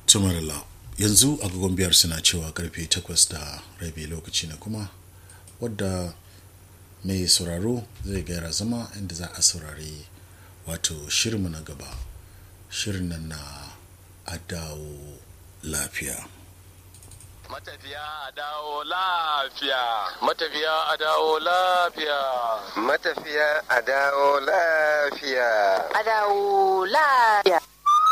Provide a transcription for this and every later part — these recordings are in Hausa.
tumarila yanzu agogon biyar suna cewa karfe takwas da rabi lokaci na kuma wadda mai sauraro zai gaira zama inda za a saurari wato shirinmu na gaba shirin nan na adawo lafiya Matafiya a dawo lafiya. Matafiya a dawo lafiya. Matafiya a dawo lafiya. A dawo lafiya.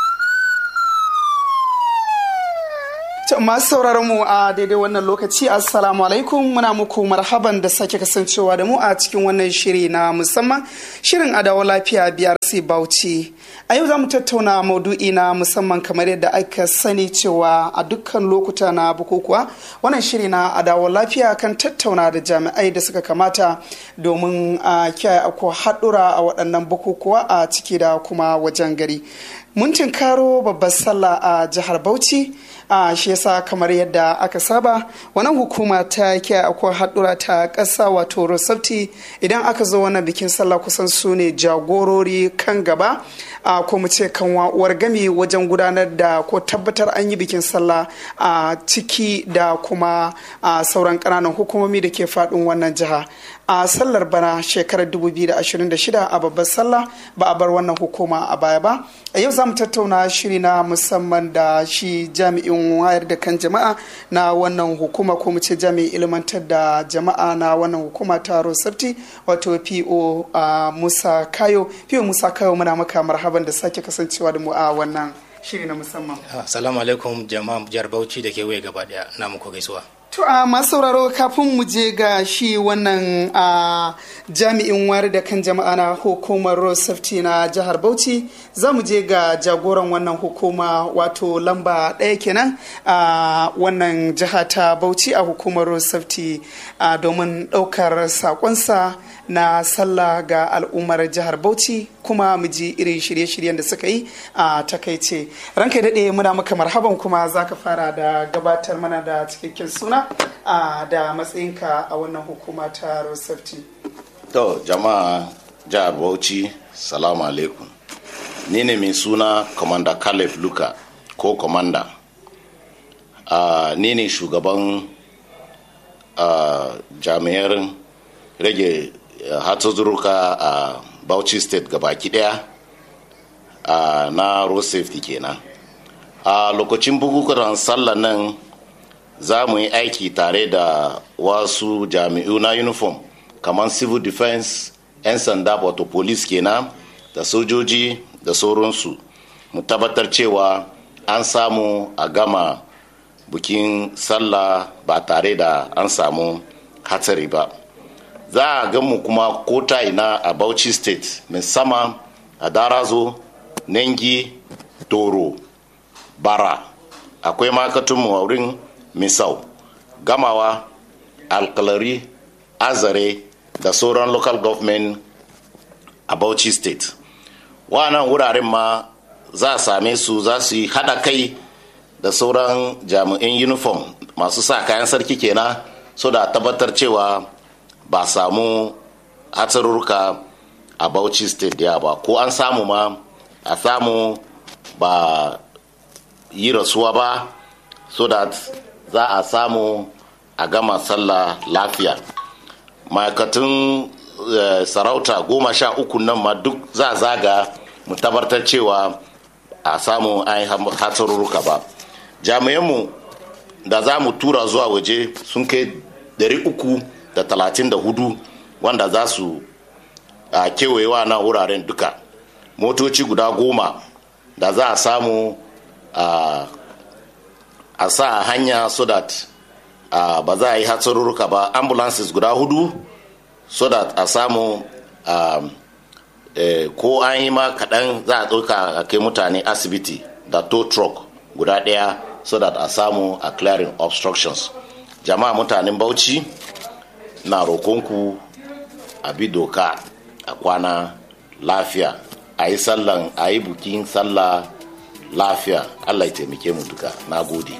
masu sauraron mu a daidai wannan lokaci assalamu alaikum muna muku marhaban da sake kasancewa da mu a cikin wannan shiri na musamman shirin adawa lafiya biyar sai bauchi a yau za mu tattauna maudu'i na musamman kamar yadda aka sani cewa a dukkan lokuta na bukukuwa wannan shiri na adawa lafiya kan tattauna da jami'ai da suka kamata domin a kiyaye ako haɗura a waɗannan bukukuwa a ciki da kuma wajen gari mun tinkaro babbar sallah a jihar bauchi a shi yasa kamar yadda aka saba wannan hukuma ta kiyaye akwai haɗura ta ƙasa wato rosafti idan aka zo wannan bikin sallah kusan su ne jagorori kan gaba a ko mu ce kan uwar gami wajen gudanar da ko tabbatar an yi bikin sallah a ciki da kuma a sauran ƙananan hukumomi da ke faɗin wannan jiha a sallar bana shekarar 2026 a babbar sallah ba a bar wannan hukuma a baya ba a yau za mu tattauna shiri na musamman da shi jami'in wayar da kan jama'a na wannan hukuma ko mu ce jami'in ilmantar da jama'a na wannan hukuma ta rosarti wato po musa kayo po musa kayo muna maka marhaban da sake kasancewa da mu a wannan shiri na musamman assalamu alaikum jama'a jihar bauchi da kewaye gaba daya na muku gaisuwa To a masu sauraro kafin mu je ga shi wannan a jami'in wari da kan jama'a na hukumar road safety na jihar Bauchi za mu je ga jagoran wannan hukuma wato lamba ɗaya kenan a wannan jiha ta Bauchi a hukumar road safety domin ɗaukar sakonsa na sallah ga al'ummar jihar Bauchi kuma mu ji irin shirye-shiryen da suka yi a takaice. Ranka daɗe muna maka marhaban kuma za ka fara da gabatar mana da cikakken suna da matsayinka a wannan hukuma ta road safety. To jama'a jihar Bauchi, salamu alaikum. Ni ne mai suna Commander Caleb Luka ko Commander. Uh, ni ne shugaban uh, jami'ar rage uh, hatsuzurruka a uh, Bauchi State gabaki daya uh, na road safety kenan. A uh, lokacin bukukuwan sallah nan za mu yi aiki tare da wasu jami'u na uniform kamar civil defense 'yan sanda wato police kenan da sojoji da sauransu mu tabbatar cewa an samu a gama bukin sallah ba tare da an samu hatsari ba za a gamu kuma kota ina a bauchi state musamman a darazo nengi toro bara akwai makatunmu a wurin misau gamawa alkalari azare da sauran local government a bauchi state wannan wuraren ma za a same su za su yi hada kai da sauran jami'in uniform masu sa kayan sarki kenan so da tabbatar cewa ba samu hatsarurruka a bauchi state ya ba ko an samu ma a samu ba yi rasuwa ba so that za a samu a gama sallah lafiya ma'aikatan sarauta goma sha uku nan ma duk za zaga mu tabbatar cewa a samu an yi hatsarurruka ba jami'anmu da za mu tura zuwa waje sun kai uku da talatin da hudu wanda za su a kewayewa na wuraren duka motoci guda goma da za a samu a a sa hanya so that uh, ba za a yi hatsarurruka ba ambulances guda hudu so that a samu um, eh, ko an yi ma kaɗan za a ɗauka a kai mutane asibiti da tow truck guda ɗaya so that a samu a clearing obstructions jama'a mutanen bauchi na rokonku a bi doka a kwana lafiya a yi sallan a yi bukin sallah lafiya allah ya taimake mu duka na gode